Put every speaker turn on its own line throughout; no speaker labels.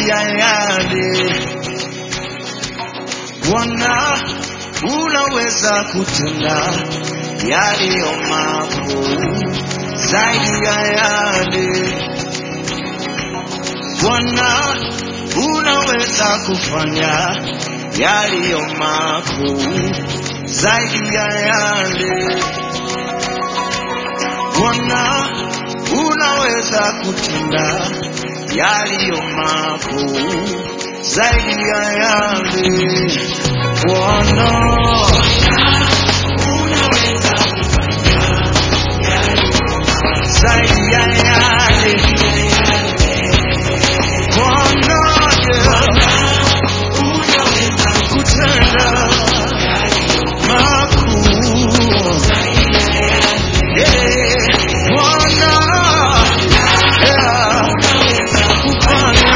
zaidi ya yale Bwana unaweza kutenda yaliyo makuu zaidi ya yale Bwana unaweza kufanya yaliyo makuu zaidi ya yale Bwana unaweza kutenda yaliyo makuu zaidi ya yale Bwana zaidi ya yale Bwana yeah, kutenda makuu yeah, Bwana yeah, kufanya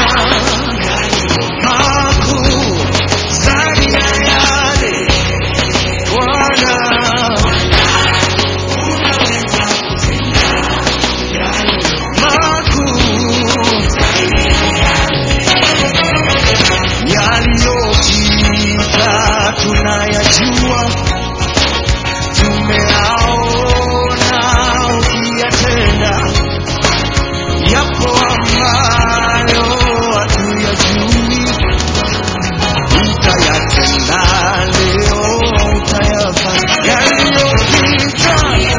makuu zaidi ya yale Bwana makuu yaliyopita tunayajua, tumeaona ukiyatenda, yapo ambayo hatuyajui, utayatenda leo, utayafanya yaliyopita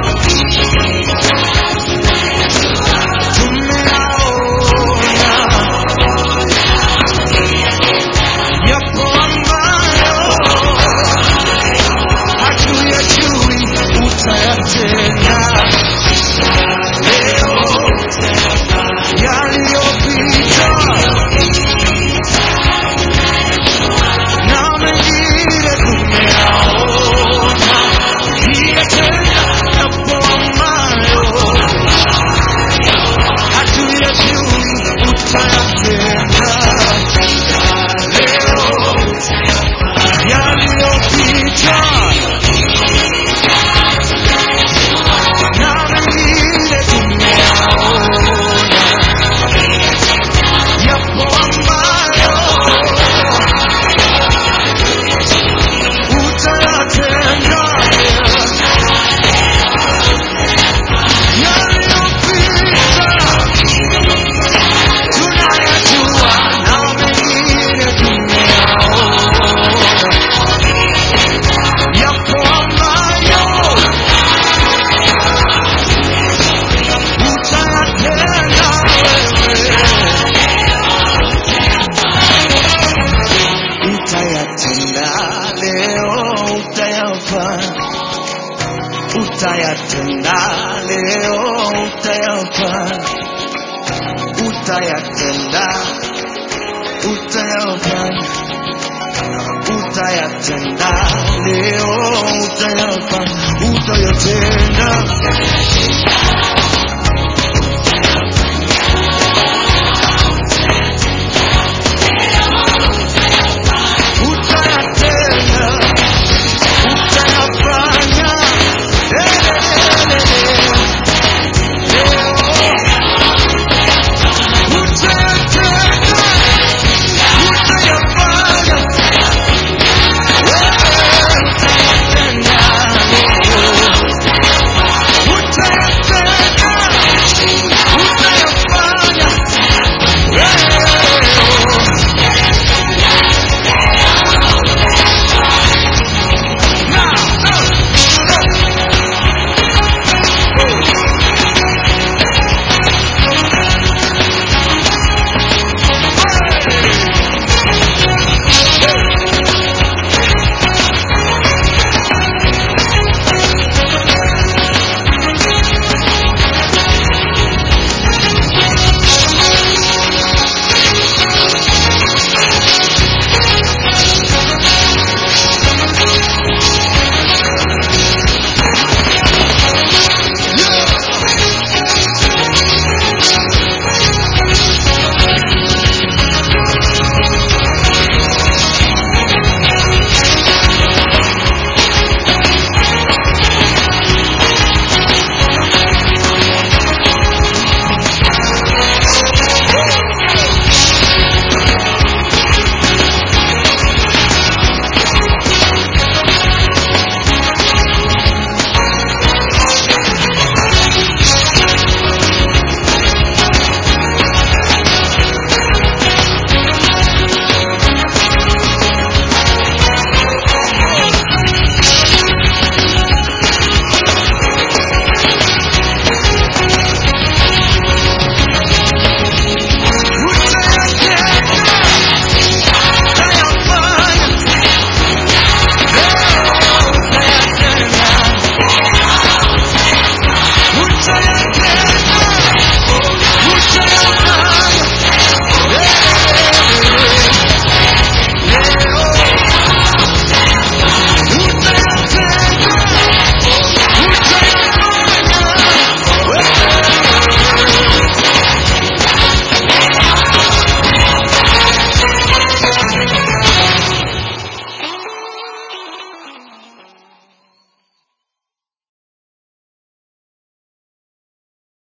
tumeaona yapo ambayo hatuyajui, utayatenda leo. Yaliyopita na mengine tumeyaona, yakitenda yapo ambayo hatuyajui, utayatenda leo yaliyopita na mengine tumeyaona, yapo ambayo utayatenda. Yaliyopita tunayajua na mengine tumeyaona yapo ambayo utayatenda wewe, utayatenda leo, utayafanya, utayatenda leo, utayafanya, utayatenda, utayafanya, utayatenda leo